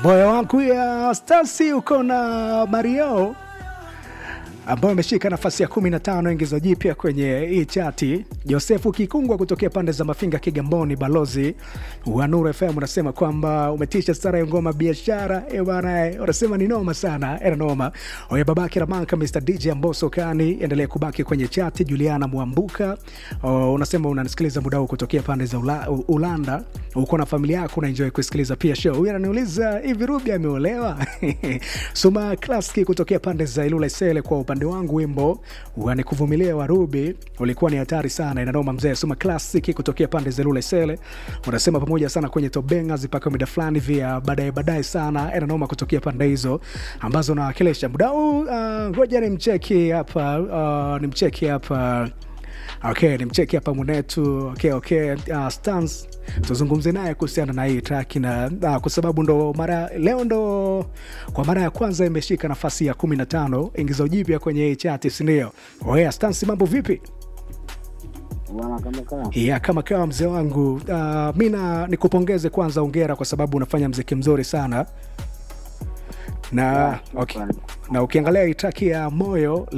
moyo wangu ya Stasi uko na Mario ambayo ameshika nafasi ya 15 ingizo jipya kwenye hii chati. Josefu Kikungwa kutokea pande za Mafinga, Kigamboni, balozi wa Nuru FM unasema kwamba umetisha stara ya ngoma biashara eh bana, eh, unasema ni noma sana, era noma. Oye babake Ramanka, Mr DJ Amboso Kani, endelea kubaki kwenye chati. Juliana Mwambuka oh, unasema unanisikiliza muda huu kutokea pande za Ula, U- Ulanda, uko na familia yako unaenjoy kusikiliza pia show. Huyu ananiuliza hivi Ruby ameolewa? Suma Klaski kutokea pande za Ilula Isele, kwa upande wangu wimbo wanikuvumilia wa Ruby ulikuwa ni hatari sana, inanoma mzee. Suma Classic kutokea pande za Ilula Isele unasema pamoja sana kwenye tobenga zipaka mida fulani vya baadaye baadaye sana, inanoma kutokea pande hizo ambazo nawakilisha muda huu. uh, Ngoja ni mcheki hapa uh, ni mcheki hapa Okay, ni mcheki hapa mwenetu. Okay, okay. Uh, Stans tuzungumze naye kuhusiana na hii track na uh, kwa sababu ndo mara leo ndo kwa mara ya kwanza imeshika nafasi ya 15 ingizo jipya kwenye hii chati, si ndio? Oya, Stans, mambo vipi? Bwana kama kama ya kama kawa mzee wangu uh, mi na nikupongeze kwanza, ongera kwa sababu unafanya mziki mzuri sana na, okay, na ukiangalia hii track ya moyo